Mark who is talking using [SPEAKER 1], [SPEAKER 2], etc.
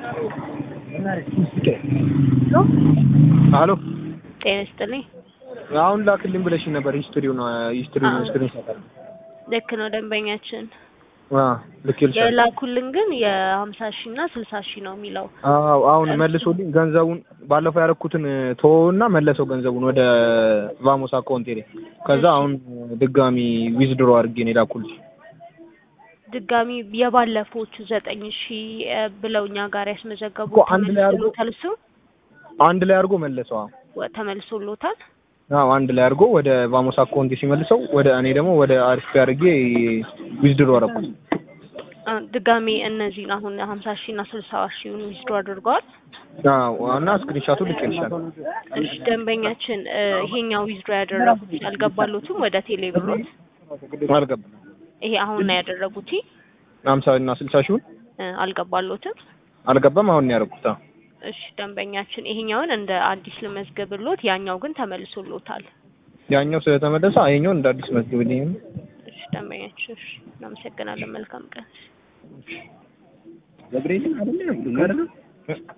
[SPEAKER 1] አሎ
[SPEAKER 2] ጤና ይስጥልኝ።
[SPEAKER 1] አሁን ላክልኝ ብለሽኝ ነበር። ሂስትሪው ነው ሂስትሪው ነው ስክሪን ሻት አለ።
[SPEAKER 2] ልክ ነው ደንበኛችን
[SPEAKER 1] አ ልክልሻለሁ።
[SPEAKER 2] የላኩልን ግን የሀምሳ ሺህ እና ስልሳ ሺህ ነው የሚለው።
[SPEAKER 1] አዎ አሁን መልሶልኝ ገንዘቡን ባለፈው ያደረኩትን ተወውና መለሰው ገንዘቡን ወደ ቫሞስ አካውንቴ ላይ። ከዛ አሁን ድጋሚ ዊዝድሮ አድርጌ ነው የላኩልሽ።
[SPEAKER 2] ድጋሚ የባለፈዎቹ ዘጠኝ ሺህ ብለው እኛ ጋር ያስመዘገቡ
[SPEAKER 1] እኮ አንድ ላይ አድርጎ-
[SPEAKER 2] ተመልሶሎታል። እሱ
[SPEAKER 1] አንድ ላይ አድርጎ መለሰው። አዎ
[SPEAKER 2] ወ- ተመልሶሎታል።
[SPEAKER 1] አዎ አንድ ላይ አድርጎ ወደ ቫሞስ አካውንቴ ሲመልሰው ወደ እኔ ደግሞ ወደ አሪፍ አድርጌ ዊዝድሮ አደረኩት።
[SPEAKER 2] አ፣ ድጋሚ እነዚህን አሁን ሀምሳ ሺህ እና ስልሳ ሺውን ዊዝድሮ አድርገዋል።
[SPEAKER 1] አዎ እና ስክሪንሻቱ ልኬልሻለሁ።
[SPEAKER 2] እሺ ደንበኛችን እ፣ ይሄኛው ዊዝድሮ ያደረጉት አልገባሎትም ወደ ቴሌ ብሮት
[SPEAKER 1] አልገባም።
[SPEAKER 2] ይሄ አሁን ነው ያደረጉት
[SPEAKER 1] ሀምሳ እና ስልሳ ሺውን
[SPEAKER 2] እ፣ አልገባሎትም።
[SPEAKER 1] አልገባም። አሁን ነው ያደረኩት። አዎ
[SPEAKER 2] እሺ ደንበኛችን ይሄኛውን እንደ አዲስ ልመዝግብሎት፣ ያኛው ግን ተመልሶሎታል።
[SPEAKER 1] ያኛው ስለተመለሰ ይሄኛውን እንደ አዲስ መዝግብልኝ።
[SPEAKER 2] እሺ ደንበኛችን፣ እሺ እናመሰግናለን። መልካም ቀን።
[SPEAKER 1] ገብርኤልን አይደለም